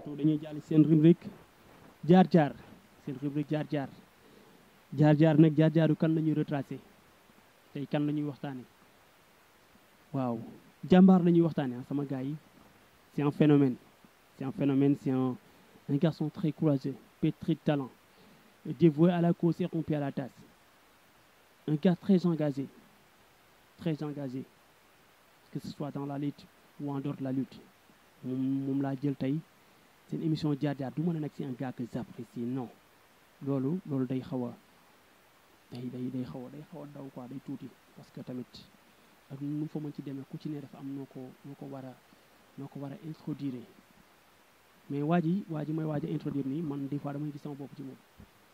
donc dañuy jàll seen rubrique jaar jaar seen rubrique jaar jaar jaar jaar nag jaar jaaru kan la ñuy retracé tey kan la ñuy waxtaane waaw jàmbaar la ñuy waxtaane ah sama gars yi c'est un phénomène c'est un phénomène c'est un un garçon très courageux pétri de talent dévoué à la cause et rompu à la tasse un gars très engagé très engagé que ce soit dans la lutte ou en dehors de la lutte moom moom laa jël tey seen émission jaar jaar du mën a nag c'est un gars que j'apprécie non loolu loolu day xaw a day day day xaw a day xaw a daw quoi day tuuti parce que tamit ak nu mu fa mën ci demee ku ci ne dafa am noo ko noo ko war a noo ko war a introduire mais waa ji waa ji may waaj a introduire nii man des fois damay gis sama bopp ci moom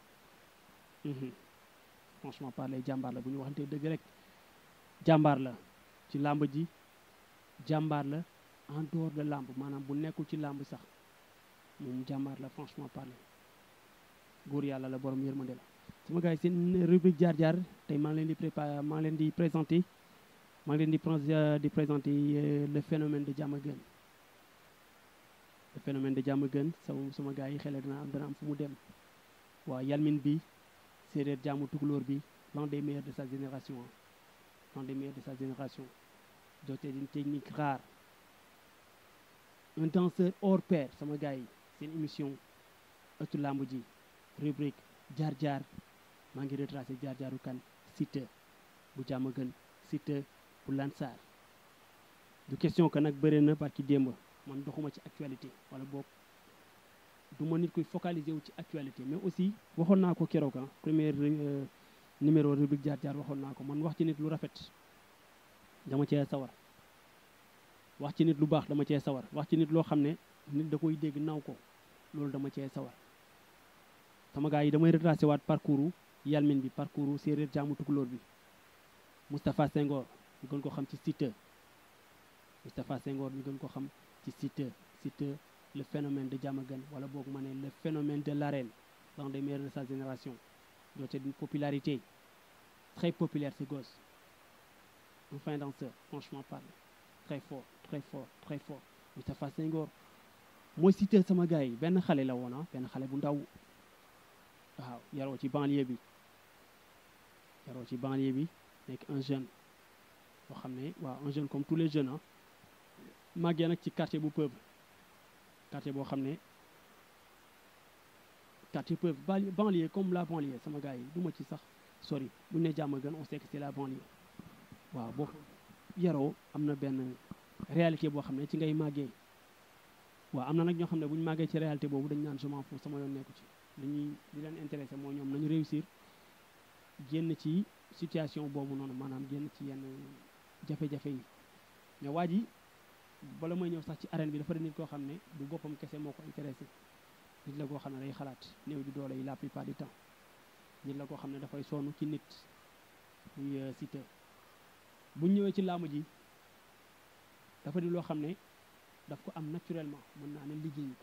franchement parler jàmbaar la bu ñu waxantee dëgg rek jàmbaar la ci làmb ji jàmbaar la en dehors de làmb maanaam bu nekkul ci làmb sax moom jàmbaar la franchement parler góor yàlla la borom yërmande la sama gars yi seen rubrique jaar jaar tey maa ngi leen di préparé maa ngi leen di présenté maa ngi leen di pré di présenté le phénomène de Diamaguène le phénomène de Diamaguène sama sama gars yi xele dana am dana am fu mu dem waaw yalmin bi séeréer jaamu tukulóor bi l'un des meilleurs de sa génération l'un des meilleurs de sa génération doté d'une technique rare un danseur hors pair sama gars yi seen émission ëttu làmb ji rubrique jaar jaar maa ngi retracé jaar jaaru kan Siteu bu Diamaguène Siteu bu Lansar du question que nag bëri na parce que démb man doxuma ci actualité wala boog du ma nit koy focaliser wu ci actualité mais aussi waxoon naa ko keroog ah premier numéro rubrique jaar jaar waxoon naa ko man wax ci nit lu rafet dama cee sawar wax ci nit lu baax dama cee sawar wax ci nit loo xam ne nit da koy dégg naw ko loolu dama cee sawar sama gars yi damay retracé waat parcours yalmin bi parcours séeréer jaamu tukulóor bi Moustapha Senghor ñu gën ko xam ci Siteu Moustapha Senghor ñu gën ko xam ci Siteu Siteu le phénomène de Diamaguène wala boog ma ne le phénomène de l'arène l'un des meilleurs de sa génération doté d'une popularité très populaire ce gosse un fin danseur franchement parle très fort très fort très fort Moustapha Senghor mooy Siteu sama gars yi benn xale la woon ah benn xale bu ndaw waaw yaroo ci banlieue bi yaroo ci banlieue bi nekk un jeune boo xam ne waaw un jeune comme tous les jeunes ah màggee nag ci quartier bu peuple quartier boo xam ne quartier peuple banlieue comme la banlieue sama gars yi du ma ci sax sori bu ñu ne Diamaguène on sait que c'est la banlieue waaw boo yaroo am na benn réalité boo xam ne ci ngay màggee waaw am na nag ñoo xam ne bu ñu màggee ci réalité boobu dañ naan je m'en fous sama yoon nekku ci li ñuy li leen intéressé moo ñoom nañu réussir génn ci situation boobu noonu maanaam génn ci yenn jafe-jafe yi mais waa ji bala may ñëw sax ci arène bi dafa di nit koo xam ne du boppam kese moo ko intéressé nit la koo xam ne day xalaat néew di doole yi la plupart du temps nit la koo xam ne dafay sonn ci nit muy Siteu bu ñëwee ci làmb ji dafa di loo xam ne daf ko am naturellement mën naa ne liggéey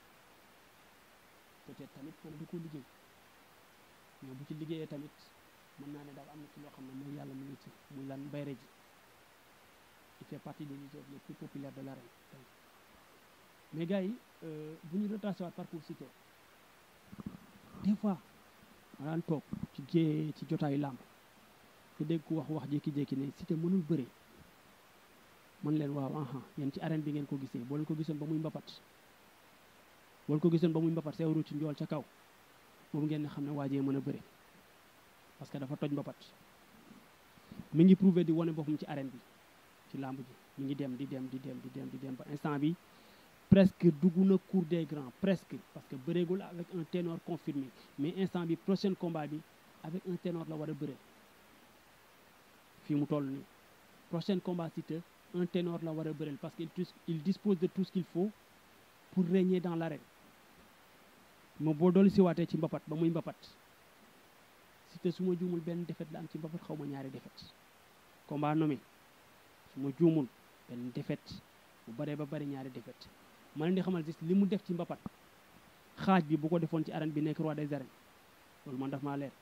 ko peut-être tamit moom du ko liggéey mais bu ci liggéeyee tamit mën naa ne daal am na ci loo xam ne mooy yàlla mu ngi ci muy lan bayre ji il fait partie des lutteurs les plus populaires de l'arène mais gars yi bu ñu retracé waat parcours Siteu des fois ma daan toog ci gée ci jotaayu làmb te dégg ku wax wax jékki-jékki ne Siteu mënul bëre man leen waaw aha yéen ci arène bi ngeen ko gisee boo leen ko gisoon ba muy mbapat boo leen ko gisoon ba muy mbapat seewru ci njool ca kaw boobu ngeen ne xam ne waajee mën a bëre parce que dafa toj mbapat mi ngi prouvé di wane boppam ci arène bi ci làmb ji mi ngi dem di dem di dem di dem di dem ba instant bi presque dugg na cour des grands presque parce que bëreegul avec un ténor confirmé mais instant bi prochain combat bi avec un ténor la war a bëre fii mu toll nii prochain combat Siteu un ténor la war a bëreel parce que il dispose de tout ce qu'il faut pour régner dans l'arène moom boo doolu si waatee ci mbapat ba muy mbapat Siteu su ma juumul benn défaite la am ci mbapat xaw ma ñaari défaite combat nommé su ma juumul benn défaite bu baree ba bari ñaari défaite ma leen di xamal gis li mu def ci mbapat xaaj bi bu ko defoon ci arène bi nekk roi des arènes loolu man daf maa leer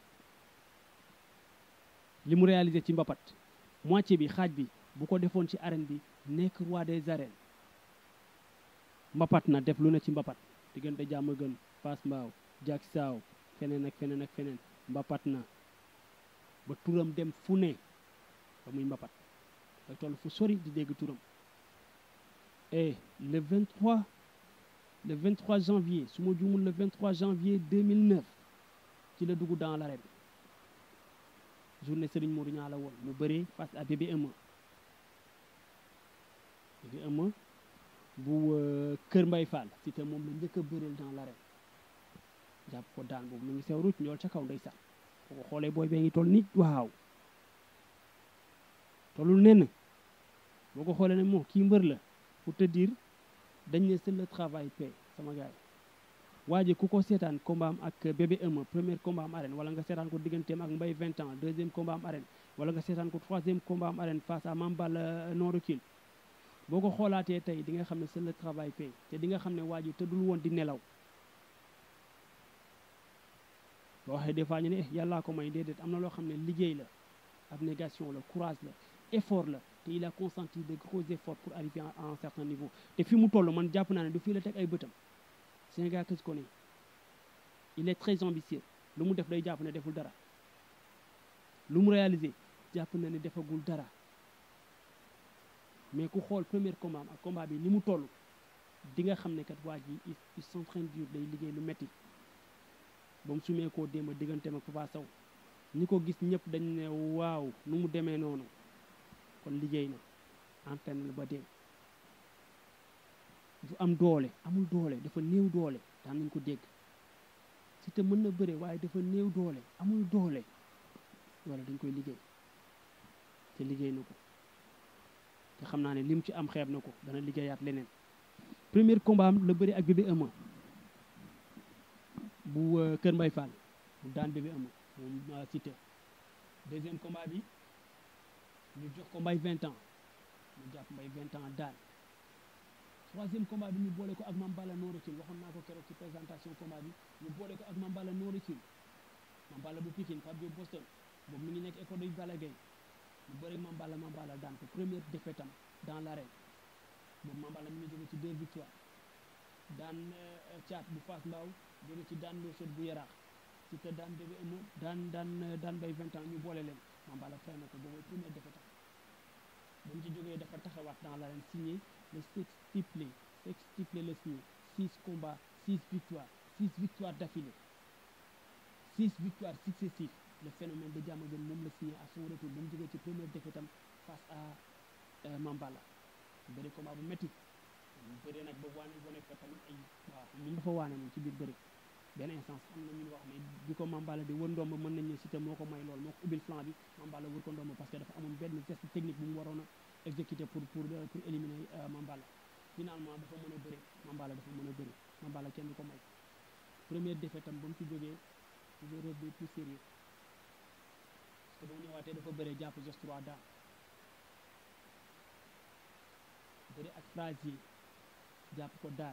li mu réalisé ci mbapat moitié bi xaaj bi bu ko defoon ci arène bi nekk roi des arènes mbapat na def lu ne ci mbapat diggante jàmm gën Fass Mbao jak saaw feneen ak feneen ak feneen mbapat na ba turam dem fu ne ba muy mbapat day toll fu sori di dégg turam et le 23 le 23 janvier su ma juumul le 23 janvier 2009 ci la dugg dans l'arène journée Serigne Modou Niang la woon mu bëree face à bébé Eumeu bébé Eumeu bu Kër Mbay Fall si te moom la njëkk a bëreel dans l'arène jàpp ko daan boobu mu ngi sew ruuc ñool ca kaw ndeysaan boo ko xoolee booy bee ngi toll nit waaw tollul nenn boo ko xoolee ne moo kii mbër la pour te dire dañ ne c'est le travail paie sama gars yi waa ji ku ko seetaan combat am ak bébé Eumeu premier combat am arène wala nga seetaan ko digganteem ak Mbaye 20 ans deuxième combat am arène wala nga seetaan ko troisième combat am arène face à Mambal non recul boo ko xoolaatee tey di nga xam ne c'est le travail paie te di nga xam ne waa ji tëddul woon di nelaw boo waxee des fois ñu ne yàllaa ko may déedéet am na loo xam ne liggéey la abnégation la courage la effort la te il a consenti de gros efforts pour arriver à un certain niveau te fi mu toll man jàpp naa ne du fii la teg ay bëtam c'est un gars que je connais il est très ambitieux lu mu def day jàpp ne deful dara lu mu réalisé jàpp na ne defagul dara mais ku xool premier combat ak combat bi ni mu toll di nga xam ne kat waa ji il s'entraîne dur day liggéey lu metti ba mu sumee koo démb digganteem ak Papa Sow ñi ko gis ñëpp dañ ne waaw nu mu demee noonu kon liggéey na entraîné na ba dee du am doole amul doole dafa néew doole daan nañ ko dégg si te mën na bëre waaye dafa néew doole amul doole wala dañ koy liggéey te liggéey na ko te xam naa ne lim ci am xeeb na ko dana liggéeyaat leneen premier combat am la bëri ak bébé Eumeu bu Kër Mbay Fall bu daan bébé Eumeu moom Siteu deuxième combat bi ñu jox ko mbay 20 ans mu jàpp mbay 20 ans daan troisième combat bi ñu boole ko ak Mambala Noricule waxoon naa ko keroog ci présentation combat bi ñu boole ko ak Mambala Noricule Mambala bu Pikine Pape Diop Boston boobu mi ngi nekk école de Balla Gaye mu bëri Mambala Mambala daan ko première défaite am dans l'arène boobu Mambala mi ngi jóge ci deux victoires daan caat bu Fass Mbao jóge ci daan loo sot bu yaraax ci te daan bébé Eumeu daan daan daan bay 20 ans ñu boole leen Mambala fay na ko boobu première défaite am ba mu ci jógee dafa taxawaat dans l'arène signé le sextuplé sextuplé le signé six combats six victoires six victoires d'affilée six victoires successives le phénomène de Diamaguène moom la signé à son retour ba mu jógee ci première défaite am face à Mambala bëri combat bu métti mu bëri nag ba waane wane fa tamit ay waaw moom dafa waane moom ci biir bëri benn instance am na ñun wax ne bi ko Mambala di wër ndomb mën nañ ne Siteu moo ko may lool moo ko ubbil flanc bi Mambala wër ko ndomb parce que dafa amoon benn geste technique bu mu waroon a exécuter pour pour pour éliminer Mambala finalement dafa mën a bëri Mambala dafa mën a bëri Mambala kenn du ko may première défaite am ba mu ci jógee toujours revenu plus sérieux parce que ba mu ñëwaatee dafa bëre jàpp jos 3 daan bëri ak Frazier jàpp ko daan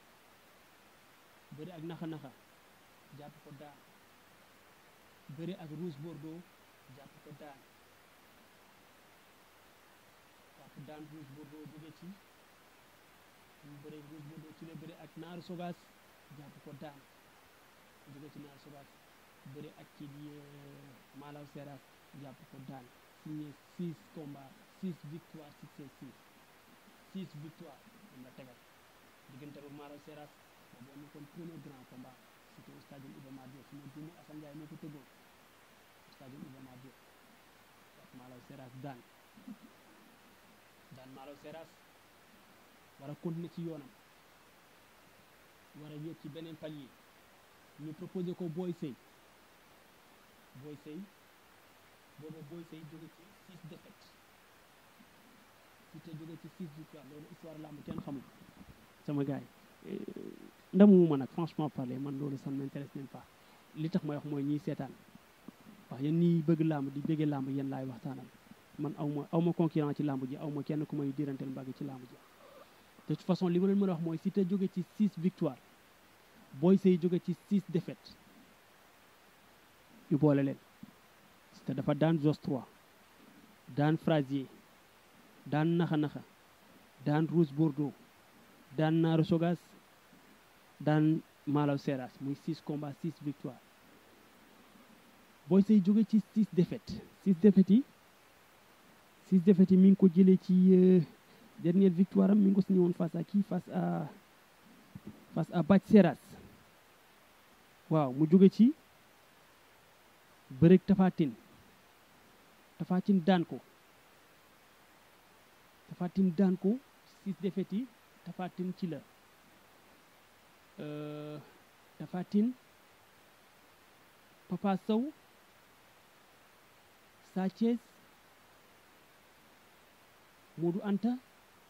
bëri ak naxa-naxa jàpp ko daan bëri ak Rouge Bordeaux jàpp ko daan jàpp daan Rouge Bordeaux jóge ci mu bëri Rouge Bordeaux ci la bëri ak Naaru Sogas jàpp ko daan jóge ci Naaru Sogas bëri ak kii di Malaw Seras jàpp ko daan signé six combats six victoires successives six victoires moom la tegal diggante ba Malaw Seras boobu nekkoon premier grand combat c'était au stade Iba Mar Diop su ma juumee Assane Ndiaye moo ko tëggoon stade Iba Mar Diop ak Malaw Seras daan daan Malaw Seras war a continuer ci yoonam war a yéeg ci beneen palier ñu proposé ko Boy Sey Boy Sey booba Boy Sey jóge ci six défaites si te jóge ci six victoires loolu histoire lamb kenn xamul sama gars yi ndamuma nag franchement parler man loolu ça ne m'intéresse même pas li tax may wax mooy ñiy seetaan waaw yéen ñiy bëgg làmb di bëggee làmb yéen laay waxtaanal man aw ma aw ma concurrent ci làmb ji aw ma kenn ku may diranteel mbagg ci làmb ji de toute façon li ma leen mën a wax mooy si te jóge ci six victoires Boy Sey jóge ci six défaites ñu boole leen si te dafa daan Jos 3 daan Frazier daan naxa-naxa daan Rouge Bordeaux daan Naaru Sogas daan Malaw Seras muy 6 combats 6 victoires Boy Seye jóge ci 6 défaites 6 défaites yi 6 défaites yi mi ngi ko jëlee ci dernière victoire am mi ngi ko signé woon face à qui face à face à Bac Seras waaw mu jóge ci bëreeg Tafatine Tafatine daan ko Tafatine daan ko 6 défaites yi Tafatine ci la Tafatine Papa Sow Sa Thiès Modou Anta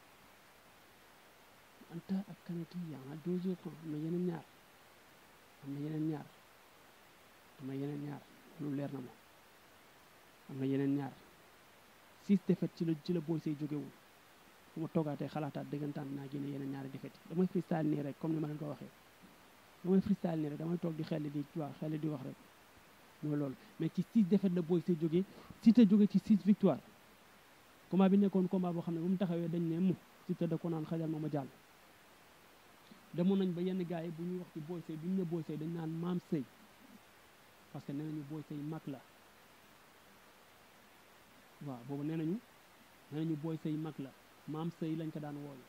Anta ak kanati yaa nga deux autres am na yeneen ñaar am na yeneen ñaar am na yeneen ñaar lu leer na ma am na yeneen ñaar six défaites ci la ci la Boy Seye jógewul fu ma toogaatee xalaataat dëggantaan naa génne yeneen ñaari défaites yi damay freestyle nii rek comme ni ma leen ko waxee damay freestyle nii rek damay toog di xel di waaw xel di wax rek mooy loolu mais ci six défaites la Boy Seye jógee Siteu jóge ci six victoire combat bi nekkoon combat boo xam ne bu mu taxawee dañ ne mu Siteu da ko naan xajal ma ma jàll demoon nañ ba yenn gars yi bu ñuy wax ci Boy Seye bu ñu ne Boy Seye dañ naan maam sëy parce que nee nañu Boy Seye mag la waaw boobu nee nañu nee nañu Boy Seye mag la maam sëy lañ ko daan wooyu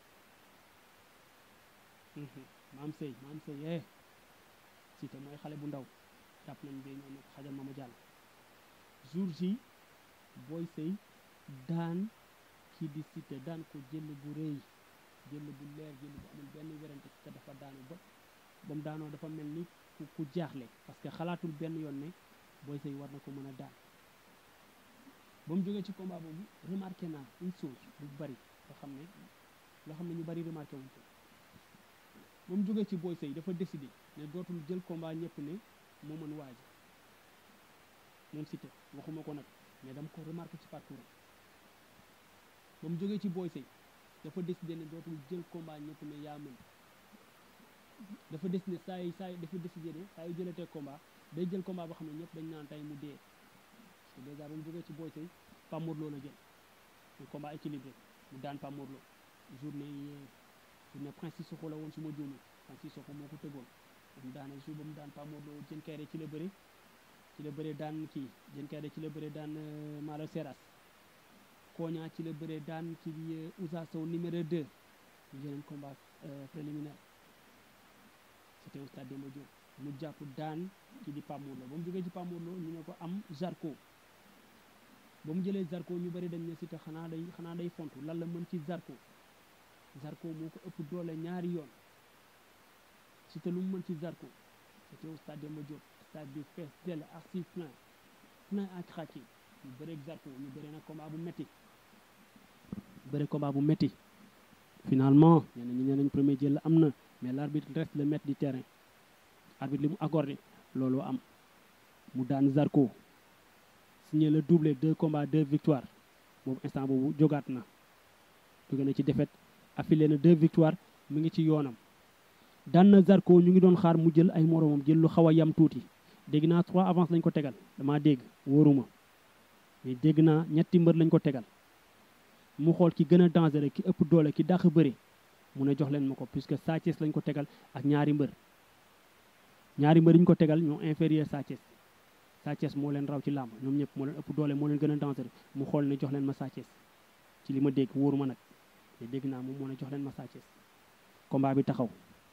maam sëy maam sëy eh Siteu mooy xale bu ndaw jàpp nañ bi ñoo ne ko xajal ma ma jàll jour ji Boy Seye daan kii di Siteu daan ko jël bu rëy jël bu leer jël bu amul benn werante te dafa daanu ba ba mu daanoo dafa mel ni ku ku jaaxle parce que xalaatul benn yoon ne Boy Seye war na ko mën a daan ba mu jógee ci combat boobu remarqué naa une chose bu bari loo xam ne loo xam ne ñu bari remarqué wuñ ko ba mu jógee ci Boy Seye dafa décidé ne dootul jël combat ñëpp ne moo mën waaj moom Siteu waxuma ko nag mais dama ko remarqué ci parcours ba mu jógee ci Boy Seye dafa décidé ne dootul jël combat ñëpp ne yaa mën dafa décidé saa yi saa yi dafa décidé ne saa yu jëlatee combat day jël combat boo xam ne ñëpp dañ naan tey mu dee parce que dèjà ba mu jógee ci Boy Seye Pape Mor Lo la jël un combat équilibré mu daan Pape Mor Lo journée journée Prince Sissoko la woon su ma juumee Prince Sissoko moo ko tëggoon mu daane jour ba mu daan Pape Mor Lo jën kayre ci la bëre ci la bëre daan kii jën kayre ci la bëre daan Malo Seras Koña ci la bëree daan ci Ousa Sow numéro 2 ñu jëleen combat préliminaire c'était au stade Demba Diop mu jàpp daan ci di Pape Mor Lo ba mu jógee ci Pape Mor Lo ñu ne ko am Zarko ba mu jëlee Zarko ñu bëri dañ ne Siteu xanaa day xanaa day fontu lan la mën ci Zarko Zarko moo ko ëpp doole ñaari yoon Siteu lu mu mën ci Zarko c'était au stade Demba Diop stade bi fees dell archive plein plein ak xàcci ñu bëreeg Zarko ñu bëri nag combat bu metti bëri combat bu metti finalement ñenn ñi nee nañ premier jël am na mais l'arbitre reste le maître du terrain arbitre li mu accordé loolu am mu daan Zarko signé le doublé deux combats deux victoires boobu instant boobu jógaat na jóge na ci défaite affilé na deux victoires mu ngi ci yoonam daan na Zarko ñu ngi doon xaar mu jël ay moromam jël lu xaw a yam tuuti dégg naa trois avance lañ ko tegal damaa dégg wóoruma mais dégg naa ñetti mbër lañ ko tegal mu xool ki gën a dangereux ki ëpp doole ki dàq bëri mu ne jox leen ma ko puisque Sa Thiès lañ ko tegal ak ñaari mbër ñaari mbër yi ñu ko tegal ñoo inférieur Sa Thiès Sa Thiès moo leen raw ci làmb ñoom ñëpp moo leen ëpp doole moo leen gën a dangereux mu xool ne jox leen ma Sa Thiès ci li ma dégg wóoruma nag mais dégg naa moom moo ne jox leen ma Sa Thiès combat bi taxaw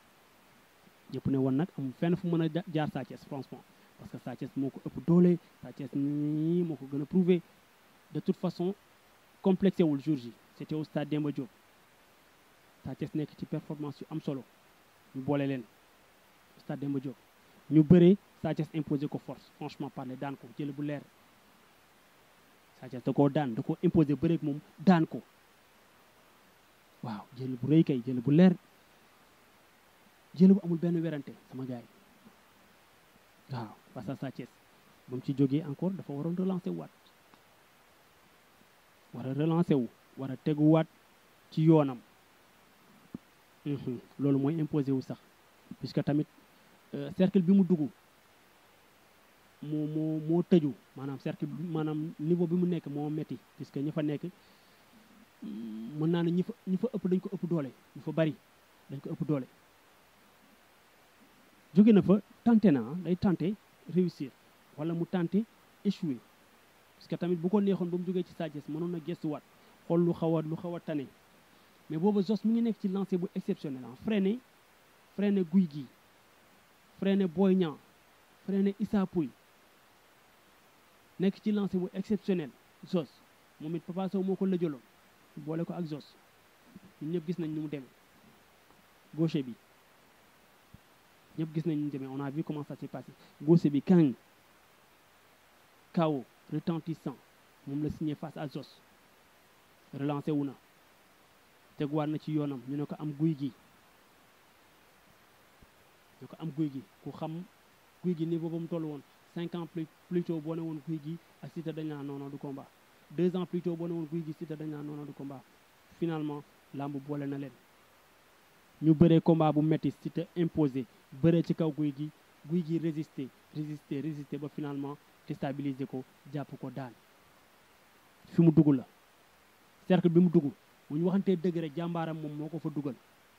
ñëpp ne woon nag am fenn fu mën a jaar Sa Thiès franchement parce que Sa Thiès moo ko ëpp doole Sa Thiès nii moo ko gën a prouvé de toute façon complexé wul jour ji c'était au stade Demba Diop Sa Thiès nekk ci performance yu am solo ñu boole leen stade Demba Diop ñu bëree Sa Thiès imposé ko force franchement parler daan ko jël bu leer Sa Thiès da koo daan da koo imposé bëreeg moom daan ko waaw jël bu rëy kay jël bu leer jël bu amul benn werante sama gars yi waaw face à Sa Thiès ba mu ci jógee encore dafa waroon relancer waat war a relancer wu war a teguwaat ci yoonam loolu mooy imposé wu sax puisque tamit cercle bi mu dugg moo moo moo tëju maanaam cercle bi maanaam niveau bi mu nekk moo metti puisque ñi fa nekk mën naa ne ñi fa ñi fa ëpp dañ ko ëpp doole ñu fa bari dañ ko ëpp doole jóge na fa tenté na ah day tenté réussir wala mu tenté échouer parce que tamit bu ko neexoon ba mu jógee ci Sa Thiès mënoon na gëstuwaat xool lu xaw a lu xaw a tane mais booba Zoss mi ngi nekk ci lancé bu exceptionnel ah freiné freiné guy gi freiné Boy Niang freiné Issa Pouye nekk ci lancé bu exceptionnel Zoss moom it Papa Sow moo ko lëjaloon boole ko ak Zoss ñun ñëpp gis nañ ni mu demee gaucher bi ñëpp gis nañ ni mu demee on a vu comment ça s'est passé gaucher bi kañ KO retentissant moom la signé face à Zoss relancé wu na teguwaat na ci yoonam ñu ne ko am guy gi ñu ko am guy gi ku xam guy gi niveau ba mu toll woon cinq ans plus plus tôt boo ne woon guy gi ak Siteu dañ naan non du combat deux ans plus tôt boo ne woon guy gi Siteu dañ naan non du combat finalement lamb boole na leen ñu bëree combat bu metti Siteu imposé bëree ci kaw guy gi guy gi résister résister résister ba finalement déstabiliser ko jàpp ko daan fi mu dugg la cercle bi mu dugg bu ñu waxantee dëgg rek jàmbaaram moom moo ko fa dugal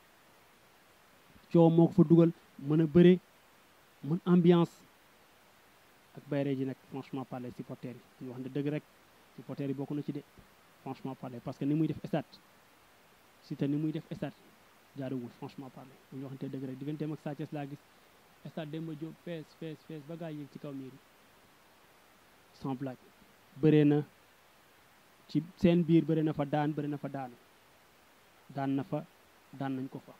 coow moo ko fa dugal mën a bëre mën ambiance ak bayre ji nag franchement parler supporters yi ñu waxante dëgg rek supporters yi bokk na ci de franchement parler parce que ni muy def stade Siteu ni muy def stade jaaruwul franchement parler bu ñu waxantee dëgg rek digganteem ak Sa Thiès laa gis stade Demba Diop fees fees fees ba gaa yéeg ci kaw miir sans blague bëree na ci seen biir bëri na fa daan bëri na fa daanu daan na fa daan nañ ko fa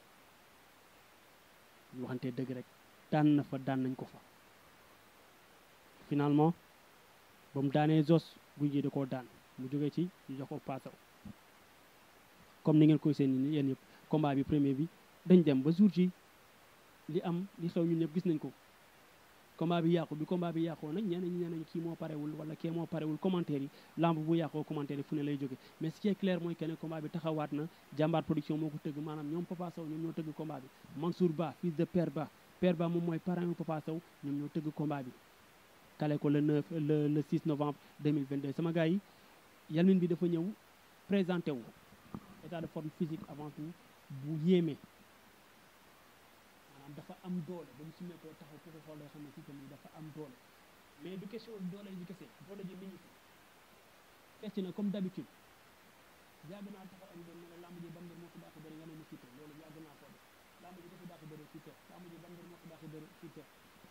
ñu waxantee dëgg rek daan na fa daan nañ ko fa finalement ba mu daanee Zoss guy gi da koo daan mu jógee ci ñu jox ko paasaw comme ni ngeen koy seen ni yéen yëpp combat bi premier bi dañ dem ba jour ci li am li xew ñun ñëpp gis nañ ko combat bi yàqu bi combat bi yàqoo nag ñeneen ñi nee nañ kii moo parewul wala kee moo parewul commentaire yi lamb bu yàqoo commentaire yi fu ne lay jóge mais ce qui est clair mooy que ne combat bi taxawaat na jàmbaar production moo ko tëgg maanaam ñoom Papa Sow ñoom ñoo tëgg combat bi Mansour Ba fils de Père Ba Père Ba moom mooy parrain wu Papa Sow ñoom ñoo tëgg combat bi kale ko le 9 le le 6 novembre 2022 sama gars yi yalmin bi dafa ñëw présenté wu état de forme physique avant tout bu yéeme maanaam dafa am doole ba mu sumee koo taxaw ku ko xool loo xam ne si tamit dafa am doole mais du question doole ji kese doole ji mi ngi fi fecc na comme d'habitude yàgg naa taxaw am doon ne la lamb ji ban mbir moo ko dàq bëri nga ne mu Siteu loolu yàgg naa ko def lamb ji dafa dàq bëri Siteu lamb ji ban mbir moo ko dàq bëri Siteu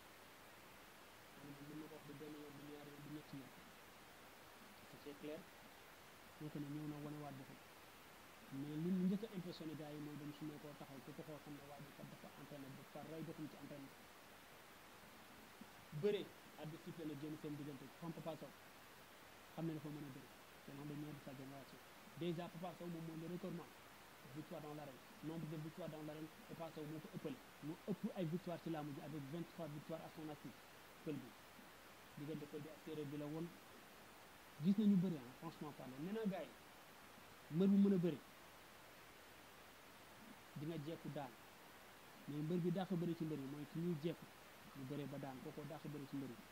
mën na ko wax du benn yoon du ñaari yoon du ñetti yoon c'est clair donc ne ñëw na wanewaat boppam mais li mu njëkk a impressionné gars yi mooy dem su ne koo taxaw ku ko xool xam ne waa ji kat dafa entraîné ba par rey boppam ci entraîné bëree arbitre sifflé na génn seen diggante xam Papa Sow xam ne dafa mën a bëri c'est l'un des meilleurs de sa génération déjà Papa Sow moom mooy le recordman victoire dans l'arène nombre de victoires dans l'arène Papa Sow moo ko ëppale mu ëpp ay victoire ci laamu ji avec 23 victoires à son actif pël bi diggante pël bi ak séeréer bi la woon gis nañu bëri ah franchement parler nee naa gars yi mbër bu mën a bëri di nga jekku daan mais mbër bi dàq bëri ci mbër yi mooy ki ñuy jekku ñu bëree ba daan kookoo dàq bëri ci mbër yi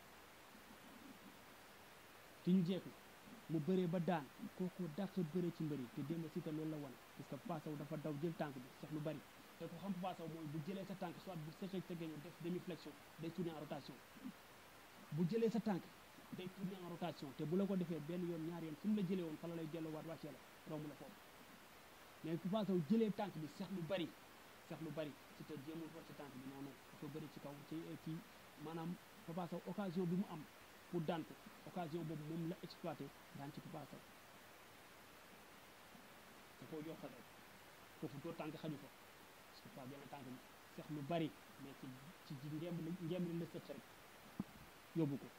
ki ñu jekku mu bëree ba daan kookoo dàq bëri ci mbër yi te démb Siteu loolu la wan parce que Papa Sow dafa daw jël tànk bi sax lu bari te ko xam Papa Sow mooy bu jëlee sa tànk soit bu sëqee sa géño def demi flexion day tourner en rotation bu jëlee sa tànk day tourner en rotation te bu la ko defee benn yoon ñaari yoon fu mu la jëlee woon fa la lay delloowaat wàccee la romb la foofu mais Papa Sow jëlee tànk bi sax lu bari sax lu bari ci te jéemul ko ci tànk bi non non dafa bëri ci kaw ci ci maanaam Papa Sow occasion bi mu am pour daan ko occasion boobu moom la exploité daan ci Papa Sow da koo yokkal rek foofu doo tànk xaju fa parce que pas benn tànk bi sax lu bari mais ci ci ci ngemb li ngemb li la sëcc rek yóbbu ko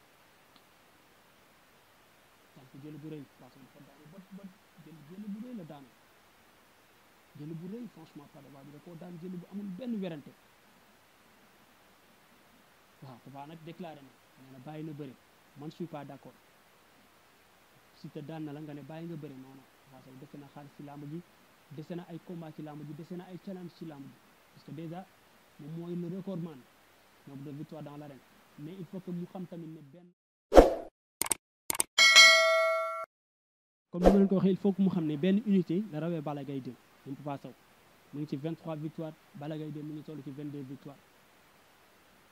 tànk jël bu rëy Papa Sow dafa daanu ba ba jël jël bu rëy la daanu jël bu rëy franchement pas waa bi da koo daan jël bu amul benn werante waaw Papa nag déclaré na nee na bàyyi na bëri man je suis pas d'accord si te daan na la nga ne bàyyi nga bëri non non Papa Sow dese na xaalis ci làmb ji dese na ay combat ci làmb ji dese na ay challenge ci làmb ji parce que déjà moom mooy le recordman nombre de victoire dans l'arène mais il faut que mu xam tamit ne benn comme ni ma leen ko waxee il faut que mu xam ne benn unité la rawee Balla Gaye 2 moom Papa Sow mu ngi ci 23 victoires Balla Gaye 2 mu ngi toll ci 22 victoires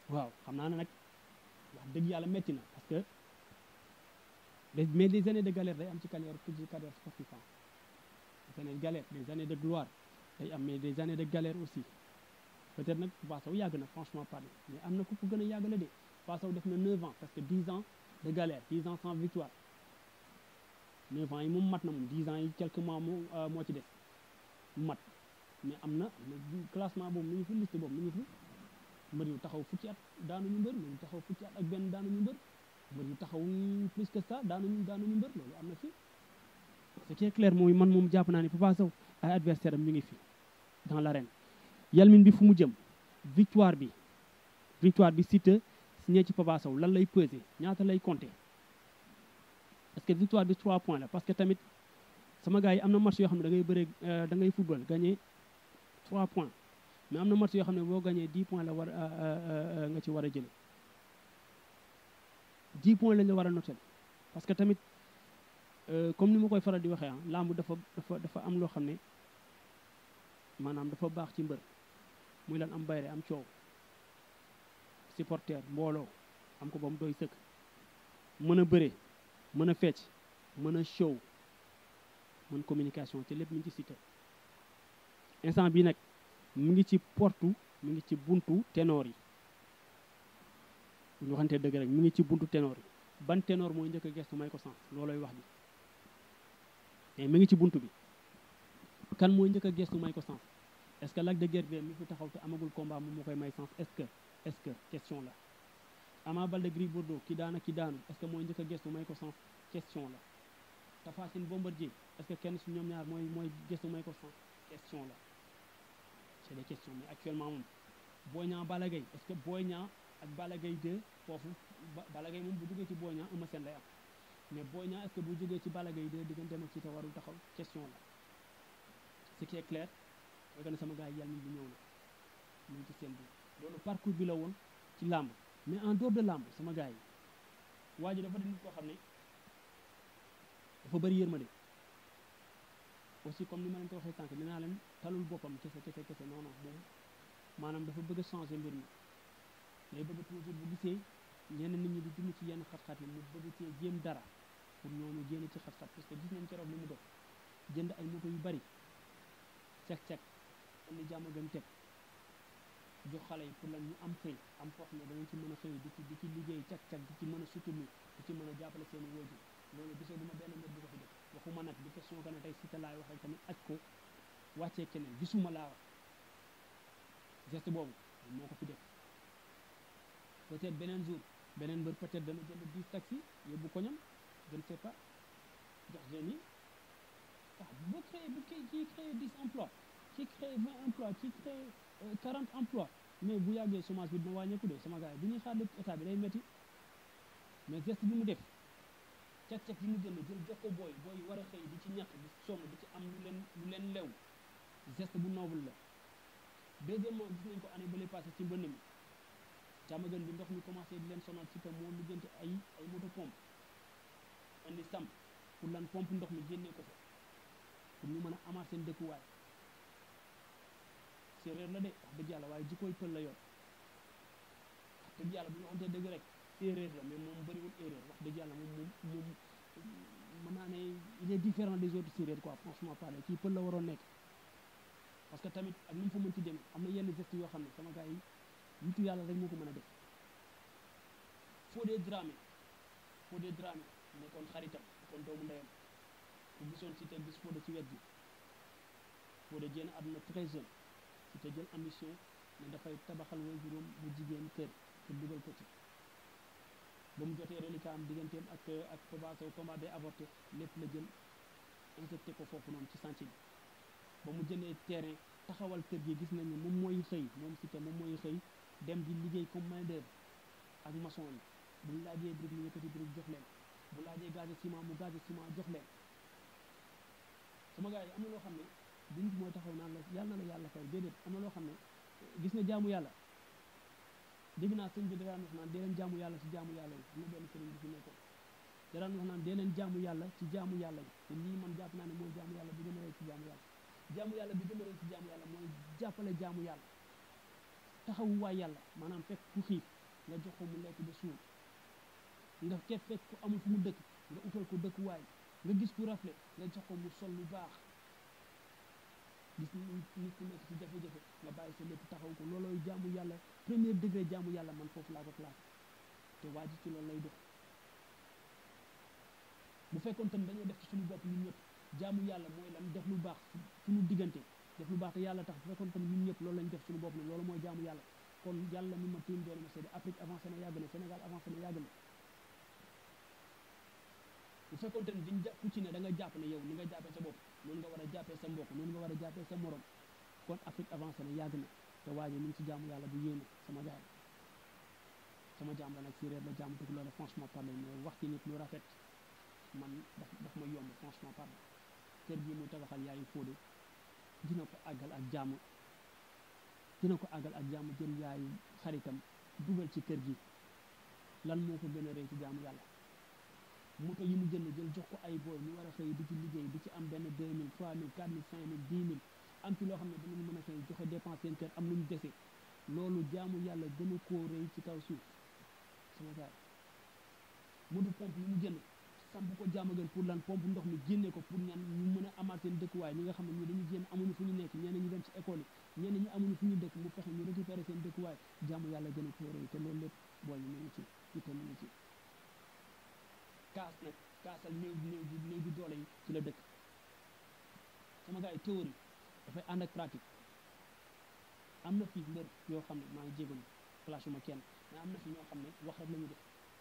waaw xam naa ne nag wax dëgg yàlla metti na parce que des mais des années de galère day am ci carrière ci carrière sportive des années de galère des années de gloire day am mais des années de galère aussi peut-être nag Papa Sow yàgg na franchement parler mais am na ku ko gën a yàgg la de Papa Sow def na 9 ans parce que 10 ans de galère 10 ans sans victoire 9 ans yi moom mat na moom 10 ans yi quelques mois moo moo ci des mat mais am na am na classement boobu mi ngi fi liste boobu mi ngi fi mbër yu taxaw fukki at daanuñu mbër mbër yu taxaw fukki at ak benn daanuñu mbër mbër yu taxaw plus que ça daanuñu daanuñu mbër loolu am na fi ce qui est clair mooy man moom jàpp naa ne Papa Sow ay adversaire am ñu ngi fi dans l'arène yalmin bi fu mu jëm victoire bi victoire bi Siteu signé ci Papa Sow lan lay peser ñaata lay compter parce que victoire bi 3 points la parce que tamit sama gars yi am na match yoo xam ne da ngay bëre da ngay football gagné 3 points mais am na match yoo xam ne boo gagné 10 points la war nga ci war a jële 10 points lañ la war a noter parce que tamit comme ni ma koy faral di waxee ah lamb dafa dafa dafa am loo xam ne maanaam dafa baax ci mbër muy lan am bayre am coow supporter mbooloo am ko ba mu doy sëkk mën a bëre mën a fecc mën a show mën communication te lépp mi ngi ci Siteu instant bi nag mu ngi ci portu mu ngi ci buntu ténor yi ñu waxante dëgg rek mu ngi ci buntu ténor yi ban ténor mooy njëkk a gestu may ko sens looloy wax bi mais mi ngi ci buntu bi kan mooy njëkk a gestu may ko sens est-ce que Lac de Guiers mi fi taxaw te amagul combat moom moo koy may sens est-ce que est-ce que question la Ama Baldé Gris Bordeaux ki daana ki daanu est-ce que mooy njëkk a gestu may ko sens question la Tapha Tine Bombardier est-ce que kenn su ñoom ñaar mooy mooy gestu may ko sens question la c'est des questions mais actuellement moom Boy Niang Balla Gaye est-ce que Boy Niang ak Balla Gaye 2 foofu Balla Gaye moom bu jógee ci Boy Niang Eumeu Sène lay am mais Boy Niang est-ce que bu jógee ci Balla Gaye 2 digganteem ak ci te warul taxaw question la ce qui est clair mooy que ne sama gars yi yàlla bi ñëw na mu ngi ci seen biir loolu parcours bi la woon ci làmb mais en dehors de làmb sama gars yi waa ji dafa di nit koo xam ne dafa bëri yërmande aussi comme ni ma leen ko waxee sànq nee naa leen talul boppam kese kese kese non non moom maanaam dafa bëgg a changer mbir mi day bëgg toujours bu gisee ñenn nit ñi di dund ci yenn xat-xat yi mu bëgg cee jéem dara pour ñooñu génn ci xat-xat parce que gis nañ keroog li mu def jënd ay moto yu bari cek-cek indi jàmm gën teg jox xale yi pour lan ñu am xëy am foo xam ne danañ ci mën a xëy di ci di ci liggéey cek-cek di ci mën a sutumi di ci mën a jàppale seen i waajur loolu gisoo duma benn mbir bu ko fi def waxuma nag di question que ne tey Siteu laay waxee tamit aj ko wàccee keneen gisuma laa wax geste boobu moo ko fi def peut-être beneen jour beneen mbër peut-être dana jënd 10 taxi yóbbu koñam je ne sais pas jox jeunes yi waaw boo créé bu kii kii créé 10 emplois kii créé 20 emplois kii créé 40 emplois mais bu yàggee chômage bi dina wàññeeku de sama gars yi bu ñuy xaar lépp état bi day métti mais geste bi mu def cek-cek yi mu jënd jël jox ko booy booy war a xëy di ci ñàkk di sonn di ci am lu leen lu leen lew geste bu noble la deuxièmement gis nañ ko année bële passé ci mbënn mi jàmmagan bi ndox mi commencé di leen sonal si te moo lijjanti ay ay moto pompe indi samp pour lan pompe ndox mi génnee ko fa pour ñu mën a amaat seen dëkkuwaay séeréer la de wax dëgg yàlla waaye jikkooy pël la yor wax dëgg yàlla bu ñu waxantee dëgg rek séeréer la mais moom bëriwul erreur wax dëgg yàlla moom moom moom mën naa ne il est différent des autres séeréer quoi franchement parler kii pël la waroon nekk parce que tamit ak nu mu fa mën ci demee am na yenn geste yoo xam ne sama gars yi nitu yàlla rek moo ko mën a def Fodé Dramé Fodé Dramé nekkoon xaritam nekkoon doomu ndeyam ku gisoon si te gis Fodé ci wet bi Fodé génn àdduna très jeune si te jël ambition ne dafay tabaxal way juróom bu jigéen kër pour dugal ko ci ba mu jotee reliquat am digganteem ak ak Papa Sow combat day avorté lépp la jël injecté ko foofu noonu ci chantier bi ba mu jëndee terrain taxawal kër gi gis nañ ne moom mooy xëy moom si te moom mooy xëy dem di liggéey comme main d'œuvre ak maçon yi bu laajee brique mu yëkkati brique jox leen bu laajee gaz ciment mu gaz ciment jox leen sama gars yi am na loo xam ne du nit mooy taxaw naan la yàlla na la yàlla fay déedéet am na loo xam ne gis nga jaamu yàlla dégg naa sëñ bi daan wax naan dee leen jaamu yàlla ci jaamu yàlla yi am na benn sëriñ bi fi nekkoon daan wax naan dee leen jaamu yàlla ci jaamu yàlla yi te lii man jàpp naa ne mooy jaamu yàlla bi gën a rëy ci jaamu yàlla jaamu yàlla bi gën a rëy ci jaamu yàlla mooy jàppale jaamu yàlla taxawu waay yàlla maanaam fekk ku xiif nga jox ko mu lekk ba suur nga ke fekk ko amul fu mu dëkk nga utal ko dëkkuwaay nga gis ku rafle nga jox ko mu sol lu baax gis nit ku nekk ci jafe-jafe nga bàyyi sa lépp taxaw ko loolooy jaamu yàlla premier degré jaamu yàlla man foofu laa ko classé te waa ji ci loolu lay dox bu fekkoon tam dañoo def ci suñu bopp ñun ñëpp jaamu yàlla mooy lan def lu baax suñu diggante def lu baax te yàlla tax bu fekkoon tam ñun ñëpp loolu lañ def suñu bopp ne loolu mooy jaamu yàlla kon yàlla mi ma tiim doole ma seede Afrique avancé na yàgg na Sénégal avancé na yàgg na bu fekkoon tam diñ jàpp ku ci ne da nga jàpp ne yow ni nga jàppee sa bopp noonu nga war a jàppee sa mbokk noonu nga war a jàppee sa morom kon Afrique avancé na yàgg na te waaje ñu ngi ci jaamu yàlla bu yéene sama gaay sama jaam la nag séeréer la jaamu tukulóor la franchement parler mais wax ci nit lu rafet man daf daf ma yomb franchement parler kër gi muy tabaxal yaayu Fodé dina ko àggal ak jàmm dina ko àggal ak jàmm jël yaayu xaritam dugal ci kër gi lan moo ko gën a rëy ci jaamu yàlla moto yi mu jënd jël jox ko ay booy ñu war a xëy di ci liggéey di ci am benn 2000 3000 4000 5000 10000 am ci loo xam ne dinañu mën a xëy joxe dépense seen kër am lu ñu dese loolu jaamu yàlla gën a koo rëy ci kaw suuf sama gaay moto pompe yi mu jënd samp ko jaama gën pour lan pompe ndox mi génne ko pour ñan ñu mën a amaat seen dëkkuwaay ñi nga xam ne ñi dañu génn amuñu fu ñu nekk ñeneen ñi dem ci école yi ñeneen ñi amuñu fu ñu dëkk mu fexe ñu récupérer seen dëkkuwaay jaamu yàlla gën a koo rëy te loolu lépp booy ñu ngi ci itam mu ngi ci kaas nag kaasal néew néew bi néew bi doole yi ci la dëkk sama gars yi théorie dafay ànd ak pratique am na fi mbër yoo xam ne maa ngi jégalu clash ma kenn mais am na fi ñoo xam ne wax rek la ñu def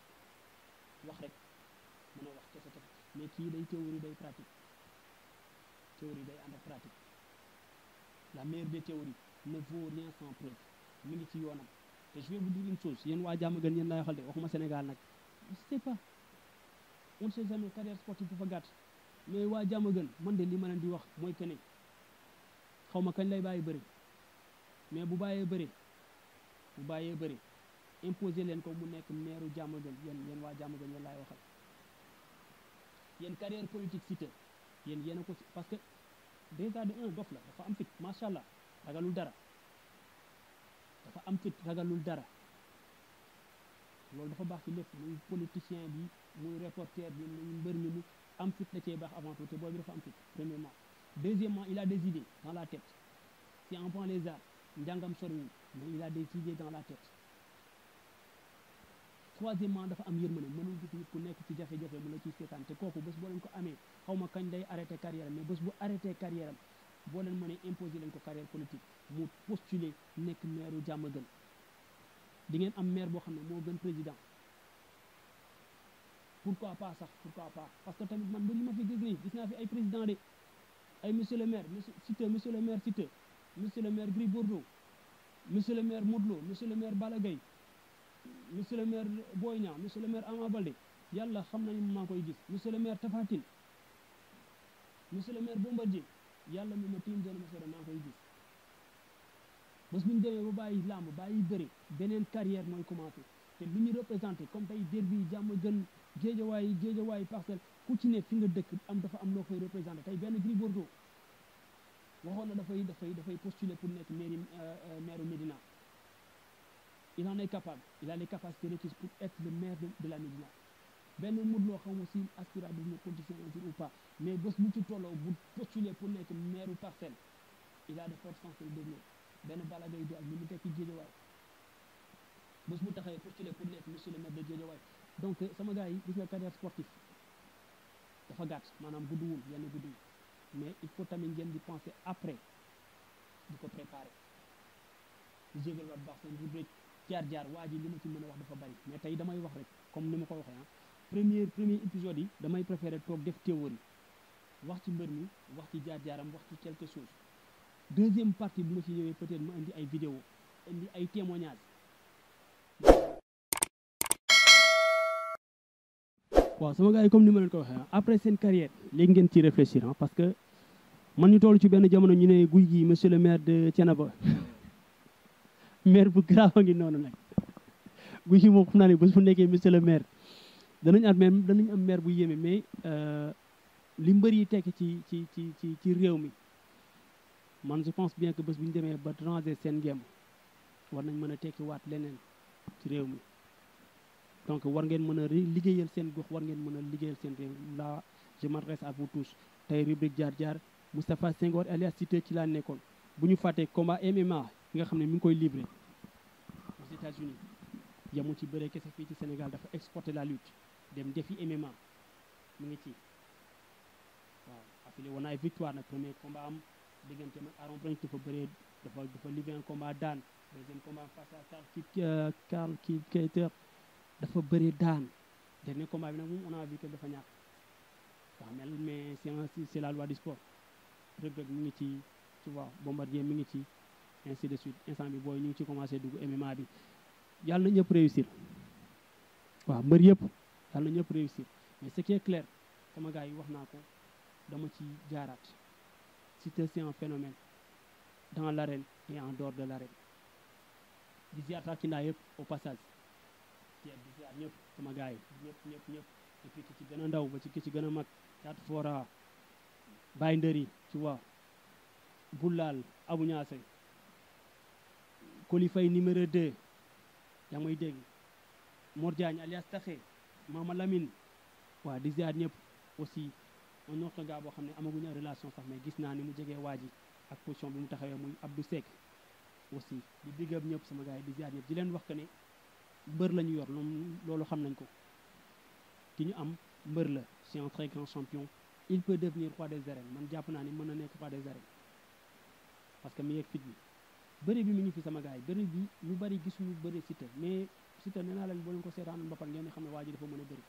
wax rek mën a wax kese kese mais kii day théorie day pratique théorie day ànd ak pratique la meilleure des théories ne vaut rien sans preuve mi ngi ci yoonam te je vais vous dire une chose yéen waa jàmm gën yéen laay waxal de waxuma Sénégal nag je sais pas on ne sait jamais carrière sportive dafa gàtt mais waa jàmm gën man de li ma leen di wax mooy que ne xaw ma kañ lay bàyyi bëri mais bu bàyyee bëri bu bàyyee bëri imposer leen ko mu nekk meeru jàmm gën yéen yéen waa jàmm gën yéen laay waxal yéen carrière politique Siteu yéen yéen a ko parce que déjà de un dof la dafa am fit macha allah ragalul dara dafa am fit ragalul dara loolu dafa baax ci lépp muy politicien bi muy reporter bi muy mbër mi mu am fit da cee baax avant tout te booy bi dafa am fit premièrement deuxièmement il a des idées dans la tête si on prend les arts njàngam soriwul mais il a des idées dans la tête troisièmement dafa am yërmande mënul gis nit ku nekk ci jafe-jafe mu la ciy seetaan te kooku bés boo leen ko amee xaw ma kañ day arrêté carrière mais bés bu arrêté carrière am boo leen mënee imposer leen ko carrière politique mu postuler nekk maire jàmm gën di ngeen am maire boo xam ne moo gën président pourquoi pas sax pourquoi pas parce que tamit man ba li ma fi gis nii gis naa fi ay président de ay monsieur le maire monsieur Siteu monsieur le maire Siteu monsieur le maire Gris Bordeaux monsieur le maire Modou Lo monsieur le maire Balla Gaye monsieur le maire Boy Niang monsieur le maire Ama Baldé yàlla xam na ni maa koy gis monsieur le maire Tapha Tine monsieur le maire Bombardier yàlla mi ma tiim doon ma seede maa koy gis bés bu ñu demee ba bàyyi làmb bàyyi bëri beneen carrière mooy commencé te lu ñu représenté comme tey derby jàmm gën géejawaay géejawaay parcelle ku ci ne fi nga dëkk am dafa am loo koy représenté tey benn Gris Bordeaux waxoon na dafay dafay dafay postuler pour nekk mairie maire Médina il en est capable il a les capacités requises pour être le maire de, de la Médina benn Modou Lo xaw ma si aspirant devenir politicien un jour ou pas mais bés bu ci tolloo bu postuler pour nekk maire parcelle il a de fortes chances de devenir benn Balla Gaye ak li mu tekki Guédiawaye bés bu taxawee postuler pour nekk monsieur le maire de Guédiawaye donc sama gars yi gis nga carrière sportive dafa gàtt maanaam gudduwul yenn gudduwul mais il faut tamit ngeen di penser après di ko préparer jégal wat baax seen rubrique jaar-jaar waa ji li ma ci mën a wax dafa bari mais tey damay wax rek comme ni ma ko waxee ah premier premier épisode yi damay préférer toog def théorie wax ci mbër mi wax ci jaar-jaaram wax ci quelque chose deuxième partie bu ma ci ñëwee peut-être ma indi ay vidéo indi ay témoignages waaw sama gars yi comme ni ma leen ko waxee après seen carrière léegi ngeen ci réfléchir ah parce que man ñu toll ci benn jamono ñu ne guy gi monsieur le maire de Thiénaba maire bu grave a ngi noonu nag guy gi moom xam naa ne bés bu nekkee monsieur le maire danañ am maire danañ am maire bu yéeme mais li mbër yi tekk ci ci ci ci ci réew mi man je pense bien que bés bu ñu demee ba ranger seen ngem war nañ mën a tekki waat leneen ci réew mi donc war ngeen mën a liggéeyal seen gox war ngeen mën a liggéeyal seen réew là je m'adresse à vous tous tey rubrique jaar jaar Moustapha Senghor alias Siteu ci laa nekkoon bu ñu fàttee combat MMA yi nga xam ne mi ngi koy livré aux États-Unis yamul ci bëree kese fii ci Sénégal dafa exporter la lutte dem defi MMA mu ngi ci waaw affilé woon na ay victoire nag premier combat am diggante ak Aaron Blanc dafa bëree dafa dafa livré un combat daan deuxième combat face à Carl Kid Carl Kid Keiter dafa bëree daan dernier combat bi nag moom on a vu que dafa ñàkk waaw mel mais c'est c'est la loi du sport Reug Reug mi ngi ci tu vois Bombardier mi ngi ci ainsi de suite instant bi booy ñu ngi ci commencé dugg MMA bi yàlla na ñëpp réussir waaw mbër yëpp yàlla na ñëpp réussir mais ce qui est clair sama gars yi wax naa ko dama ci jaaraat Siteu c'est un phénomène dans l'arène et en dehors de l'arène di ziar tarkindaa yëpp au passage di ziar ñëpp sama gars yi ñëpp ñëpp ñëpp et puis ki ci gën a ndaw ba ci ki ci gën a mag cat fora Baye Ndëri tu vois Boulal Abou Niasse Kolifay numéro 2 yaa may dégg Mor Diagne alias Taxe Mama Lamine waaw di ziar ñëpp aussi un autre gars boo xam ne amaguñu relation sax mais gis naa ni mu jegee waa ji ak position bi mu taxawee muy Abdou Seck aussi di big up ñëpp sama gars yi di ziar ñëpp di leen wax que ne mbër la ñu yor loolu xam nañ ko ki ñu am mbër la c'est un très grand champion il peut devenir roi des arènes man jàpp naa ni mën na nekk roi des arènes parce que mi yeeg fit bi bëri bi mi ngi fi sama gars yi bëri bi ñu bëri gisuñu bëri Siteu mais Siteu nee naa leen boo leen ko seetaan ba pare ngeen xam ne waa ji dafa mën a bëri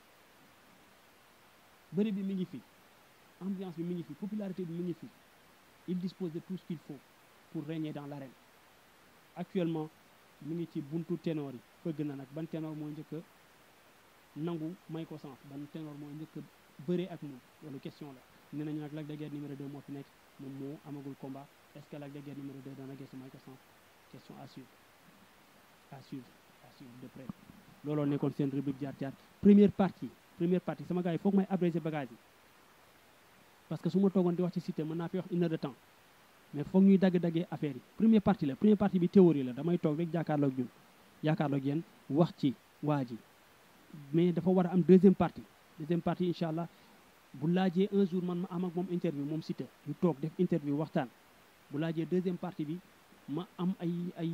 bëri bi mi ngi fi ambiance bi mi ngi fi popularité bi mi ngi fi il dispose de tout ce qu'il faut pour régner dans l'arène actuellement mi ngi ci buntu ténor yi fëgg na nag ban ténor mooy njëkk a nangu may ko sens ban ténor mooy njëkk a bëree ak moom loolu question la nee nañu nag Lac de Guiers numéro 2 moo fi nekk moom moo amagul combat est-ce que Lac de Guiers numéro 2 dana gëstu may ko sens question à suivre à suivre à suivre de près looloo nekkoon seen rubrique jaar jaar première partie première partie sama gars yi foog may abréger bagage yi parce que su ma toogoon di wax ci Siteu mën naa fi wax une heure de temps mais foog ñuy dagg-daggee affaire yi première partie la première partie bi théorie la damay toog rek jàkkaarloog ñun jàkkaarloog yéen wax ci waa ji mais dafa war a am deuxième partie deuxième partie incha allah bu laajee un jour man ma am ak moom interview moom Siteu ñu toog def interview waxtaan bu laajee deuxième partie bi ma am ay ay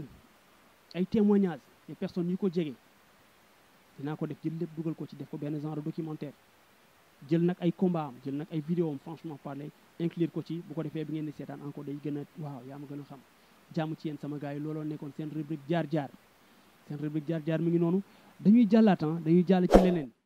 ay témoignages des personnes yu ko jege dinaa ko def jël lépp dugal ko ci def ko benn genre documentaire jël nag ay combat am jël nag ay vidéo am franchement parler inclure ko ci bu ko defee bi ngeen di seetaan encore day gën a waaw yaa ma gën a xam jàmm ci yéen sama gars yi looloo nekkoon seen rubrique jaar jaar seen rubrique jaar jaar mi ngi noonu dañuy jàllaat dañuy jàll ci leneen